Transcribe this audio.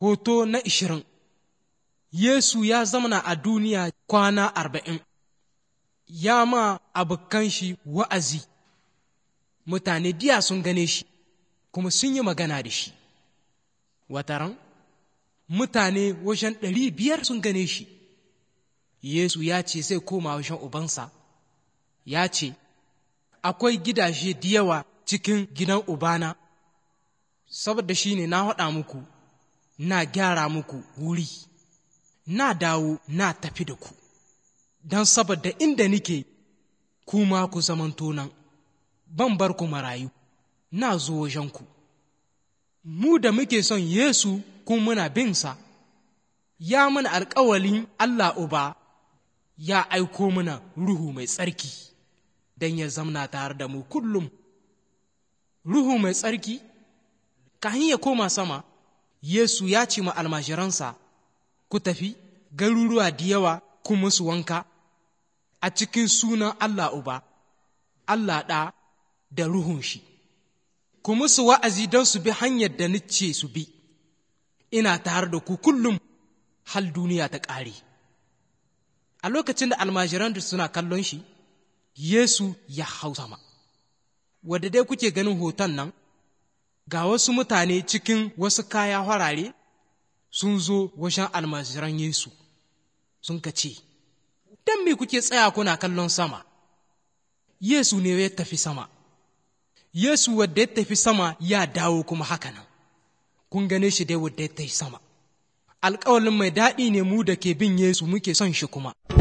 Hoto na ishirin Yesu ya zamana a duniya kwana arba'in, ya ma abokan shi wa'azi, mutane diya sun gane shi, kuma sun yi magana da shi. Wataran, mutane wajen ɗari biyar sun gane shi, Yesu ya ce zai koma wajen Ubansa, ya ce, Akwai gidaje da yawa cikin gidan Ubana, saboda shi ne na haɗa muku, na gyara muku wuri. na dawo na tafi da ku, don saboda inda nike kuma ku zamanto nan, ban bar ku marayu, na zo wajenku. Mu da muke son Yesu kun muna binsa, ya mana alkawalin Allah Uba ya aiko mana Ruhu mai tsarki don ya zamna tare da mu kullum. Ruhu mai tsarki, kahin ya koma sama, Yesu ya ce ma almajiransa, ku tafi garuruwa da yawa ku musu wanka a cikin sunan Allah Uba, Allah ɗa da Ruhun shi, ku musu wa'azi don su bi hanyar da nice su bi, ina tare da ku kullum hal duniya ta ƙare. A lokacin da almajiran da suna kallon shi, Yesu ya hau sama. Wadda dai kuke ganin hoton nan, ga wasu mutane cikin wasu kaya harare sun zo wajen almajiran Yesu, sun ka ce, Don me kuke tsaya kuna kallon sama? Yesu ne ya tafi sama, Yesu wadda ya tafi sama ya dawo kuma haka nan, kun gane shi dai wadda ya tafi sama. Alƙawalin mai daɗi ne mu da ke bin Yesu muke son shi kuma.